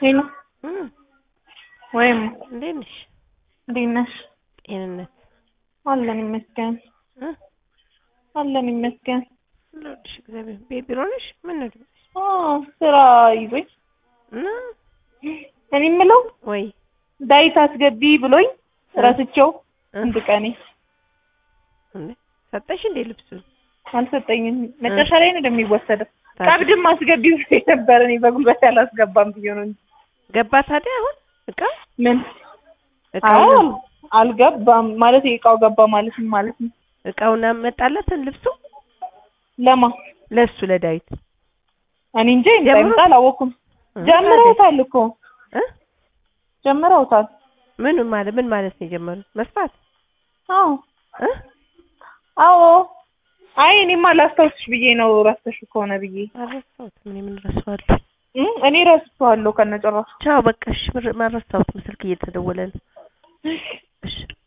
ሄሎ እም፣ ወይም እንዴት ነሽ? እንዴት ነሽ? ጤንነት አለን ይመስገን እ አለን ይመስገን። ለወድሽ እግዚአብሔር ቤት ቢሮ ነሽ? ምን ነው ድምፅሽ? አዎ ስራ ይዞኝ እና እኔ የምለው ወይ ዳዊት አስገቢ ብሎኝ ረስቼው እ አንድ ቀኔ እንዴ ሰጠሽ እንዴ ልብሱን? አልሰጠኝም። መጨረሻ ላይ ነው እንደሚወሰደው። ታዲያ ቀብድም አስገቢ ብሎኝ ነበር። እኔ በጉልበት ያላስገባም ብዬ ነው እንጂ ገባ ታዲያ አሁን እቃ ምን እቃው አዎ አልገባም ማለት የእቃው ገባ ማለት ምን ማለት ነው? እቃውን አመጣለትን ልብሱ ለማ ለሱ ለዳዊት እኔ እንጂ ጀምሮ- እንደምጣ አላወኩም። እ ጀምረውታል እኮ እ ጀምረውታል። ምን ማለት ምን ማለት ነው የጀመሩት? መስፋት አዎ እ አዎ አይ እኔማ ላስታውስሽ ብዬ ነው ረስተሽ ከሆነ ብዬ አልረሳሁትም። እኔ ምን ረሳዋለሁ? እ እኔ ረስቼዋለሁ ከነጭራሹ ቻው በቃ እሺ፣ ምር- ማረሳሁትም ስልክ እየተደወለ ነው። እሺ